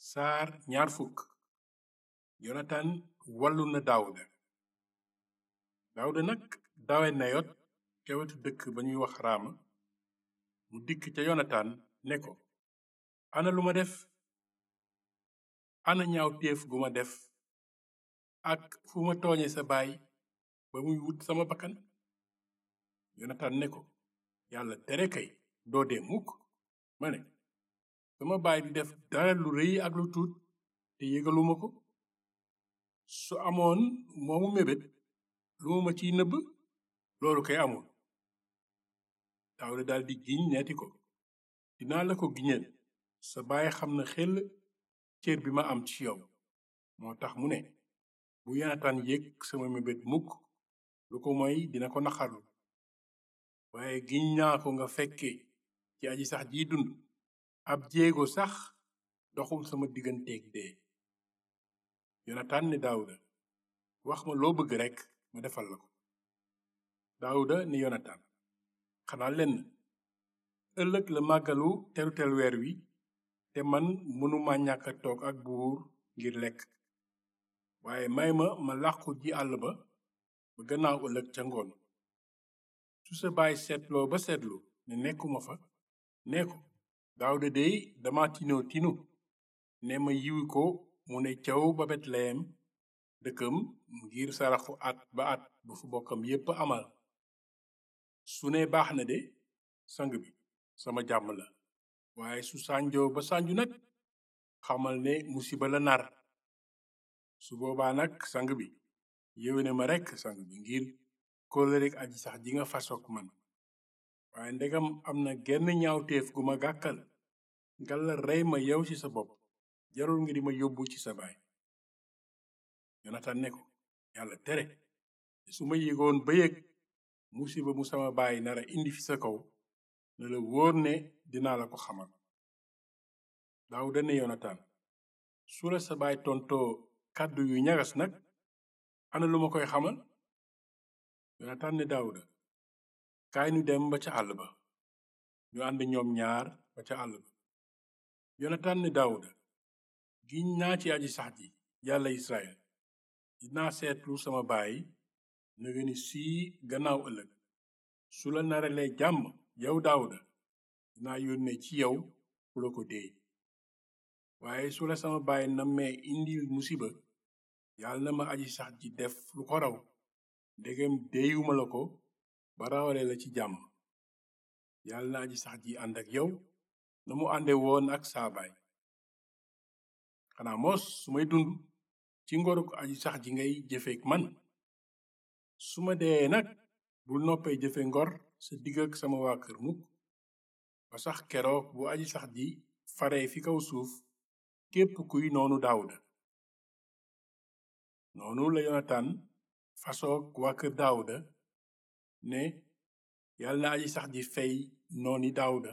saar ñaar fukk yonatan wallu na daawuda daawuda nag dawe nayot ca wetu dëkk ba ñuy wax raama mu dikk ca yonatan ne ko ana lu ma def ana ñaaw téef gu ma def ak fu ma tooñe sa baay ba muy wut sama bakkan yonatan ne ko yàlla tere kay doo dee mukk ma ne sama baay di def dara lu rëy ak lu tuut te yëgaluma ko su amoon moomu mébét lu ma ma ciy nëbb loolu kay amul daawuda daldi giñ neeti ko dinaa la ko giñal sa baay xam na xel cër bi ma am ci yow moo tax mu ne bu yonatan yëg sama mébét mukk lu ko moy dina ko naxarlu waaye giñ naa ko nga fekke ci aji sax jiy dund ab jéego sax doxul sama digganteeg dee yonatan ne daawuda wax ma loo bëgg rekk ma defal la ko daawuda ne yonatan xanaa lenn ëllëg la màggalu terutel weer wi te man mënuma ñàkk a toog ak buur ngir lekk waaye may ma ma làqu ji àll ba ba gannaaw ëllëg ca ngoon su sa baay seetloo ba seetlu ne nekkuma fa nee ko daawuda dey dama tinoo tinu ne ma yiwi ko mu ne caw ba betleyem dëkkam ngir saraxu at ba at bu fu bokkam yépp amal su ne baax na de sang bi sama jàmm la waaye su sànjoo ba sànju nag xamal ne musiba la nar su boobaa nag sang bi yéwéne ma rekk sang bi ngir kóllëreek aji sax ji nga fasook man waaye ndegam am na genn ñaawteef gu ma gàkkal ngalla rey ma yow ci sa bopp jarul nga di ma yóbbu ci sa baay yonatan ne ko yàlla tere te su ma yégoon ba yëg musiba mu sama baay nara indi fi sa kaw na la wóor ne dinaa la ko xamal daawuda ne yonatan su la sa baay tontoo kàddu yu ñagas nag ana lu ma koy xamal yonatan ne daawuda kaay nu dem ba ca àll ba ñu ànd ñoom ñaar ba ca àll ba yonatan ne daawuda giñ naa ci aji sax ji yàlla israel dinaa seetlu sama baay nëga ni sii gannaaw ëllëg su la naralee jàmm yow daawuda dinaa yónnee ci yow ku la ko déey waaye su la sama baay nammee indil musiba yàlla na ma aji sax ji def lu ko raw ndegem déeyuma la ko ba rawale la ci jàmm yàlla na aji sax ji ànd ak yow na mu ànde woon ak saa baay xanaa moos su may dund ci ngoruk aji sax ji ngay jëfeek man su ma dee nag bul noppee jëfe ngor sa digg ak sama waa kër mukk ba sax keroog bu aji sax ji faree fi kaw suuf képp kuy noonu daawuda noonu la yonatan fasoog waa kër daawuda ne yàlla na aji sax ji fey nooni daawuda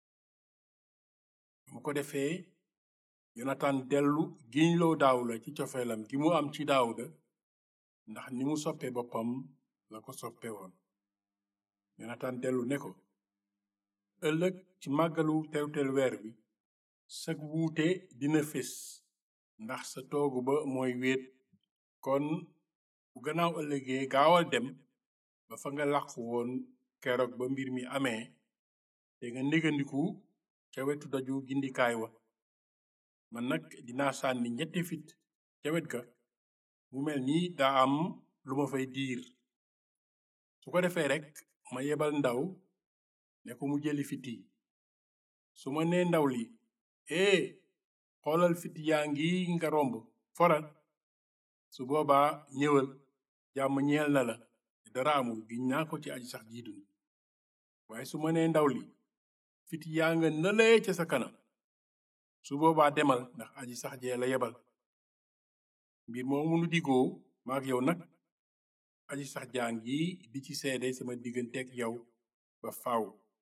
mu ko defee yonatan dellu giñloo daawuda ci cofeelam gi mu am ci daawuda ndax ni mu soppe boppam la ko soppe woon yonatan dellu ne ko ëllëg ci màggalu terutel weer bi sag wuute dina fés ndax sa toogu ba mooy wéet kon bu gannaaw ëllëgee gaawal dem ba fa nga làqu woon keroog ba mbir mi amee te nga négandiku ca wetu daju gindikaay wa man nag dinaa sànni ñetti fit ca wet ga mu mel ni daa am lu ma fay diir su ko defee rekk ma yebal ndaw ne ko mu jëli fit yi su ma nee ndaw li ee xoolal fit yaa ngi nga romb foral su boobaa ñëwal jàmm ñeel na la dara amul giñ naa ko ci aji sax ji dund waaye su ma nee ndaw li fit yaa nga nëlee ca sa kanam su boobaa demal ndax aji sax jee la yebal mbir moomu nu digoo maak yow nag aji sax jaa ngi di ci seede sama digganteeg yow ba faaw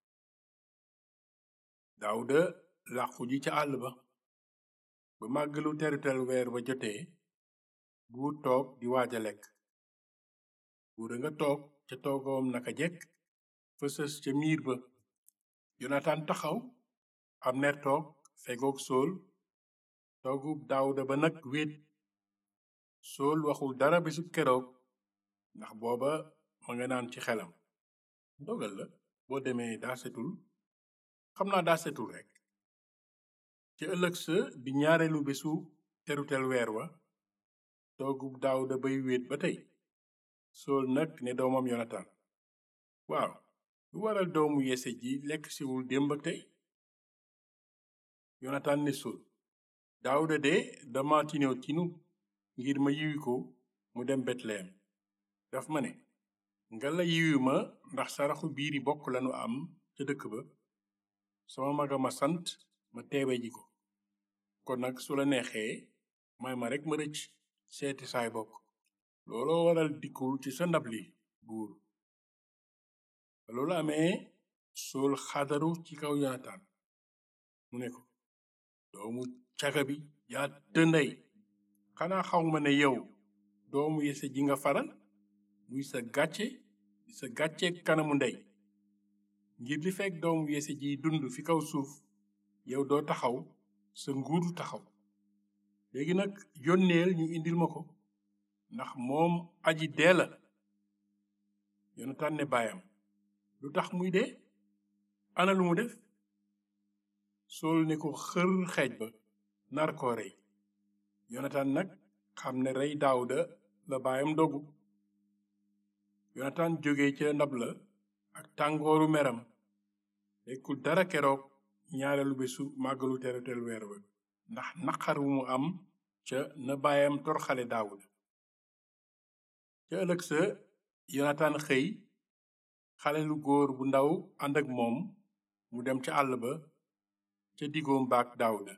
daawuda làqu ji ca àll ba ba màggalu terutel weer ba jotee buur toog di waaja lekk buur a nga toog ca toogoom naka jekk fësës ca miir ba yonatan taxaw abner toog fegook sool toogub daawuda ba nag wéet sool waxul dara bisu keroog ndax booba ma nga naan ci xelam dogal la boo demee daa setul xam naa daa setul rekk ci ëllëg sa di ñaareelu bésu terutel weer wa toogub daawuda bay wéet ba tey sool nag ne doomam yonatan waaw lu waral doomu yese ji lekk siwul démb ak tey yonatan ne sool daawuda de dama tinew tinu ngir ma yiwi ko mu dem betlehem daf ma ne nga la yiwi ma ndax saraxu biiri bokk lanu am ca dëkk ba sama maga ma sant ma teewe ji ko kon nag su la neexee may ma rekk ma rëcc seeti saay bokk looloo waral dikkul ci sa ndab li buur ba loolu amee sool xadaru ci kaw yonatan mu ne ko doomu caga bi yaa dënday xanaa xaw ma ne yow doomu yese ji nga faral muy sa gàcce sa gàcce kanamu ndey ngir li fekk doomu yese ji dund fi kaw suuf yow doo taxaw sa nguuru taxaw léegi nag yónneel ñu indil ma ko ndax moom aji dee la yonatan ne baayam lu tax muy dee ana lu mu def sool ne ko xër xeej ba nar koo rey yonatan nag xam ne rey daawuda la baayam dogu yonatan jóge ca ndab la ak tàngooru meram lekkul dara keroog ñaareelu bésu màggalu terutel weer wa ndax naqar wu mu am ca na baayam torxale daawuda ca ëllëg sa yonatan xëy xale lu góor bu ndaw ànd ak moom mu dem ca àll ba ca diggoom baak daawuda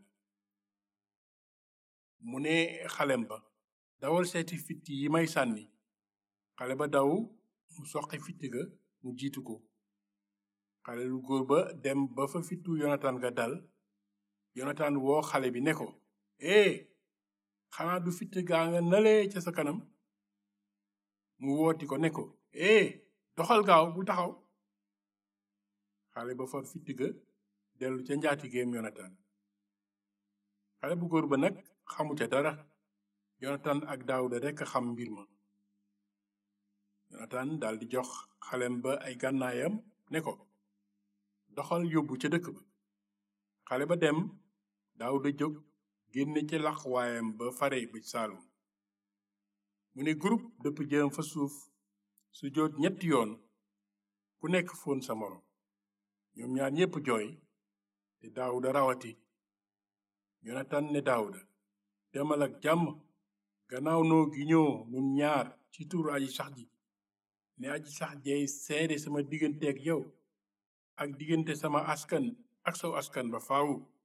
mu ne xalem ba dawal seeti fitt yi may sànni xale ba daw mu soqi fitt ga mu jiitu ko xale lu góor ba dem ba fa fittu yonatan ga dal yonatan woo xale bi ne ko ee xanaa du fitt gaa nga nalee ca sa kanam mu wooti ko ne ko ee doxal gaaw bu taxaw xale ba fa fitt ga dellu ca njaatigeem yonatan xale bu góor ba nag xamu ca dara yonatan ak daawuda rekk xam mbir ma yonatan daldi jox xalem ba ay gànnaayam ne ko doxal yóbbu ca dëkk ba xale ba dem daawuda jóg génne ca lax waayam ba fare bëj saalum mu ne group dëpp jëm fa suuf su joot ñetti yoon ku nekk foon sa moroom ñoom ñaar ñépp jooy te daawuda rawati yonatan ne daawuda demal ak jàmm gannaaw noo gi ñoo nun ñaar ci turu aji sax ji ne aji sax jeey seede sama diggante ak yow ak diggante sama askan ak saw askan ba faawu